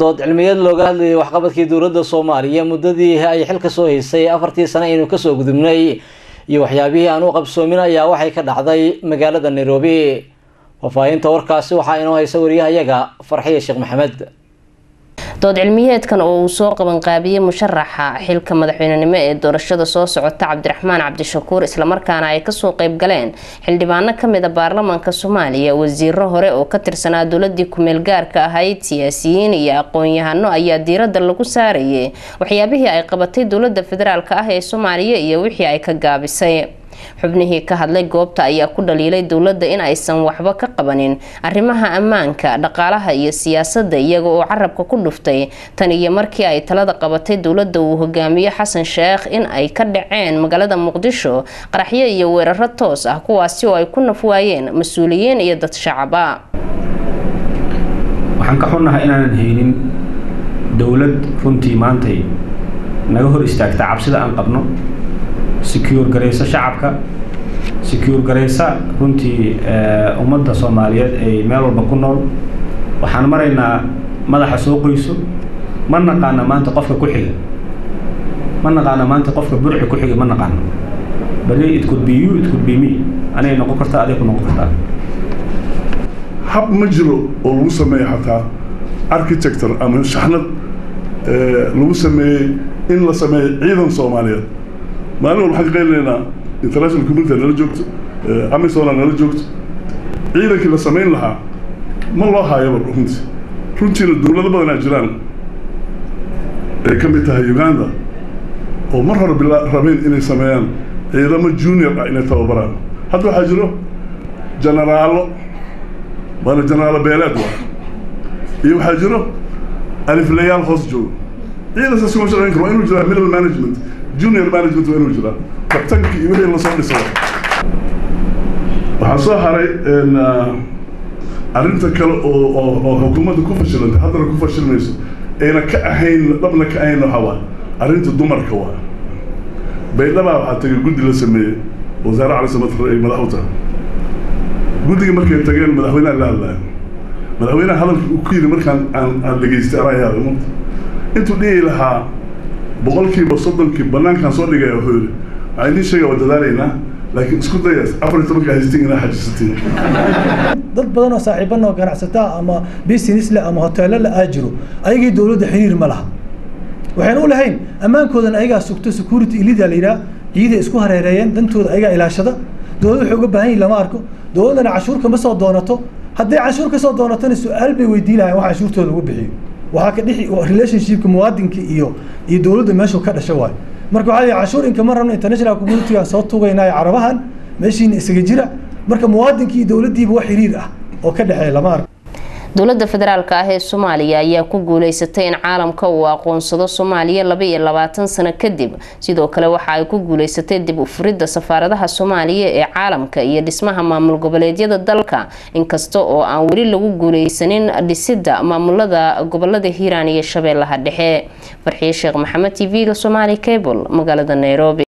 dood cilmiyeed looga hadlayay waxqabadkii dowladda soomaaliya muddadii ay xilka soo haysay afartii sane aynu kasoo gudubnay iyo waxyaabihii aan u qabsoomin ayaa waxay ka dhacday magaalada nairobi faahfaahinta warkaasi waxaa inoo haysa wariyahayaga farxiya sheekh maxamed dood cilmiyeedkan oo uu soo qabanqaabiyey musharaxa xilka madaxweynenimo ee doorashada soo socota cabdiraxmaan cabdishakuur islamarkaana ay kasoo qeyb galeen xildhibaano kamida baarlamaanka soomaaliya wasiiro hore oo ka tirsanaa dowladii kumeel gaarka ahayd siyaasiyiin iyo aqoon-yahano ayaa diirada lagu saarayay waxyaabihii ay qabatay dowlada federaalk ah ee soomaaliya iyo wixii ay ka gaabisay xubnihii ka hadlay goobta ayaa ku dhaliilay dowladda in aysan waxba ka qabanin arrimaha ammaanka dhaqaalaha iyo siyaasadda iyaga oo carabka ku dhuftay tan iyo markii ay talada qabatay dowladda uu hogaamiyo xasan sheekh in ay ka dhaceen magaalada muqdisho qaraxyo iyo weeraro toos ah kuwaasi oo ay ku nafwaayeen mas-uuliyiin iyo dad shacaba waxaan ka xunnahay inaanan haynin dowlad runtii maantay naga hor istaagta cabsida aan qabno secure garayso shacabka secure garaysa runtii ummadda soomaaliyeed ay meel walba ku nool waxaan maraynaa madaxa soo qoyso ma naqaana maanta qofka ku xiga ma naqaana maanta qofka burxi ku xiga ma naqaano bali it could be you it could be me anay noqon kartaa aday ku noqon kartaa hab ma jiro oo lagu sameeyo xataa architector ama shaxnad lagu sameeyey in la sameeyo ciidan soomaaliyeed maalin walba waxaan ka qaylinayna international community nala joogto amisona nala joogto ciidankii la samayn lahaa ma loo haayaba runtii runtiina dowlado badanaa jiraan ay ka mid tahay uganda oo mar hore bila rabeen inay sameeyaan ciidamo junior ah inay tababaraan hadda waxaa jiro jenaraalo waana jenaraalo beeleed waa iyo waxaa jiro aliflayaal hoos joogo ciidan saas kuma shaqayn karo waa inuu jiraa middle management junior management waa inuu jiraa kabtankii iyo wixii lasoo dhisay waxaa soo haray arrinta kale oo oo oo xukuumadda ku fashilantay haddana ku fashilmayso ayna ka ahayn dhabna ka ahayn waxaa waa arrinta dumarka waa baydhabaa waxaa tagay guddi la sameeyey wasaare cali samatar ay madax u tahay guddiga markay tageen madaxweynaha la hadlaya madaxweynaha hadalka uu ku yidhi markaan aan aan dhegaystay anaa yaabay mugta intuu dhihi lahaa boqolkiiba soddonkii banaankaan soo dhigaya wuxuu yidhi waxaan idiin sheegaya waa dadaalaynaa laakiin isku daya afar iyo tobanka haystiin inaa xajisatiin dad badan oo saaxiiban oo ganacsataa ama business leh ama hoteelo la aa jiro ayagii dowladda xiriir ma laha waxayna u lahayn ammaankoodan ayagaa sugto security ilida la yidhaha ciiday isku hareereeyeen dantooda ayagaa ilaashada dowladda waxay uga baahan yihin lama arko dowladdana cashuur kama soo doonato hadday cashuur ka soo doonatona su-aal bay weydiin lahayn wax cashuurtooda lagu bixiyo waxaa ka dhixi relationshipka muwaadinka iyo iyo dowladda meeshuu ka dhasho waayo marka waxaa lihi cashuur inkama rabno international communitygaan soo tugaynaayo carabahan meeshiina isaga jira marka muwaadinka iyo dowladdiiba wax xiriir ah oo ka dhexeeya lama arko dowlada federaalk ah ee soomaaliya ayaa ku guuleysatay in caalamka uu aqoonsado soomaaliya laba iyo labaatan sano kadib sidoo kale waxa ay ku guuleysatay dib u furidda safaaradaha soomaaliya ee caalamka iyo dhismaha maamul goboleedyada dalka inkasta oo aan weli lagu guuleysanin dhisidda maamulada gobolada hiiraan iyo shabeellaha dhexe farxiye sheekh maxamed t v-ga somaali cable magaalada nairobi